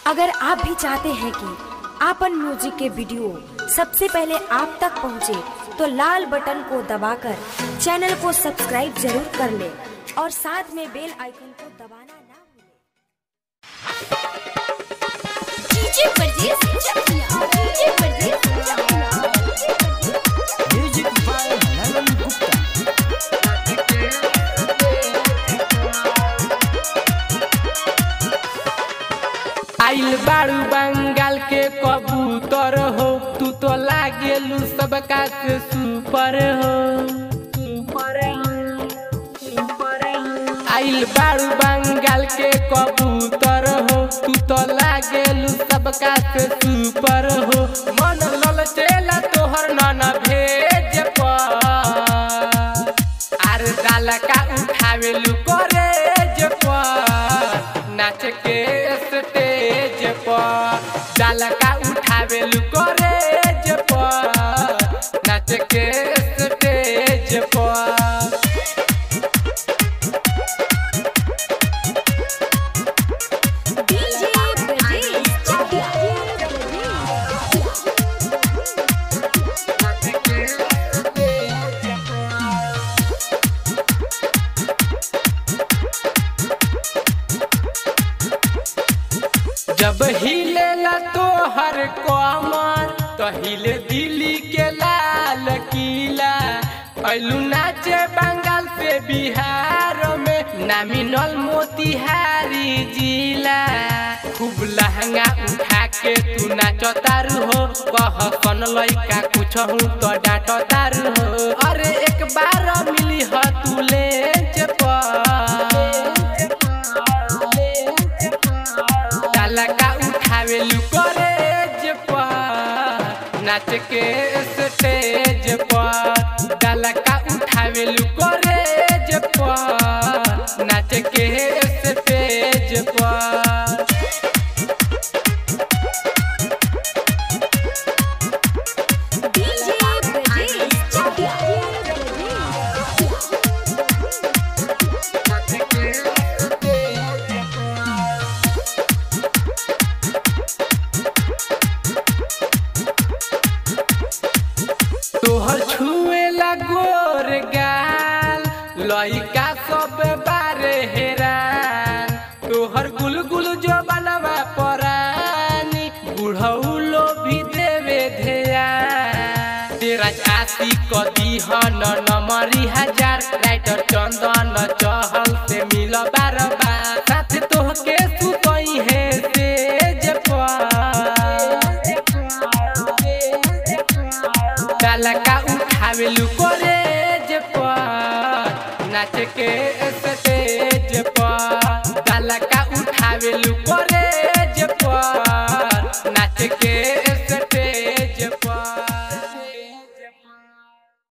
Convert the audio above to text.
अगर आप भी चाहते हैं कि आपन म्यूजिक के वीडियो सबसे पहले आप तक पहुंचे, तो लाल बटन को दबाकर चैनल को सब्सक्राइब जरूर कर ले और साथ में बेल आइकन को दबाना ना भूलें। डीजे परदेस चकिया डीजे परदेस चकिया Music by Nalan Gupta. आइल बाड़ू बंगाल के कबूतर हो तू तो लागेलू सबका से सुपर हो आइल बाड़ू बंगाल के कबूतर हो तू तो लागेलू सबका से सुपर हो मन ललचेला तोहर नन भेज पर आर डाल का उठावेलू करेज पर नाच के स्टेज पर डाल का उठावेलू करेज पर नाच के स्टेज पर डीजे परदेस चकिया जब हिलेला तोहर कमर तो हिले दिल्ली के लाल किला ऐलू नाचे बंगाल से बिहार में नामिनल मोतिहारी जिला खूब लहंगा उठा के तू नाच तारू हो कह कन लइका कुछ हूँ तो डांट तारू हो अरे एक बार मिली ह तू ले डाला का उठावेलू करेज पर नाच के स्टेज पर डाला का उठावेलू करेज पर नाच के स्टेज पर डीजे परदेस चकिया तोहर छुएला गोर गाल लइका सब बारे हेरान तोहर गुलगुल जो बनवा परानी बुढ़ऊ लो भी देवे ध्यान तेरा चासी कदी हन नमरी हजार राइटर चंदन चहल से मिल बार बार साथ तोहके सुतई है तेज पर डाला का उठावेलू कॉलेज पर नाच के स्टेज पर डाला का उठावेलू कॉलेज